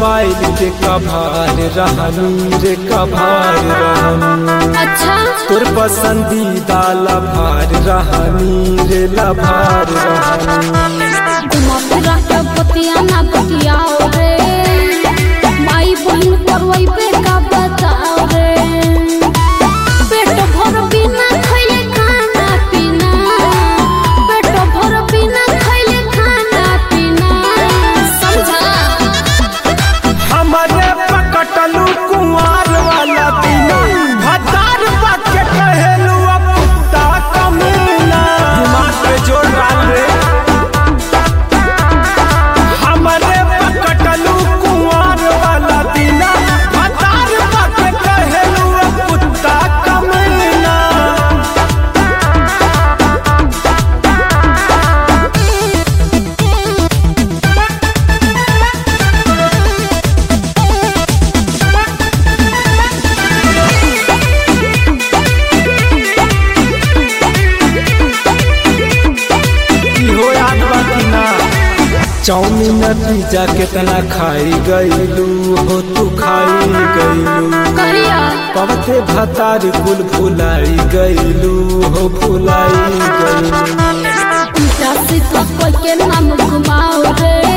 mobile के कभार रहनी रे कभार रहनी अच्छा तोर पसंदीदा लभार रहनी रे लभार रहनी घुमा फिरा के बतिया ना बतियाओ रे माई बहन करवई पे का बताओ रे पेट भर बिना खइले खाना पीना पेट भर बिना खइले खाना पीना समझा हमारे पकटलू कुंवार वाला दिना भतार बाके कहेलू अब कुत्ता कमीना दिमाग पे जोर डाल रे हमारे पकटलू कुंवार वाला दिना भतार बाके कहेलू अब कुत्ता कमीना इहो याद बा कि ना चाउमीन पिज्जा कितना खाई गईलू हो तू खाई गईलू कहिया पवते भतार कुल भुलाई गईलू हो भुलाई गईलू उल्टा सीधा कोई के नाम घुमाओ रे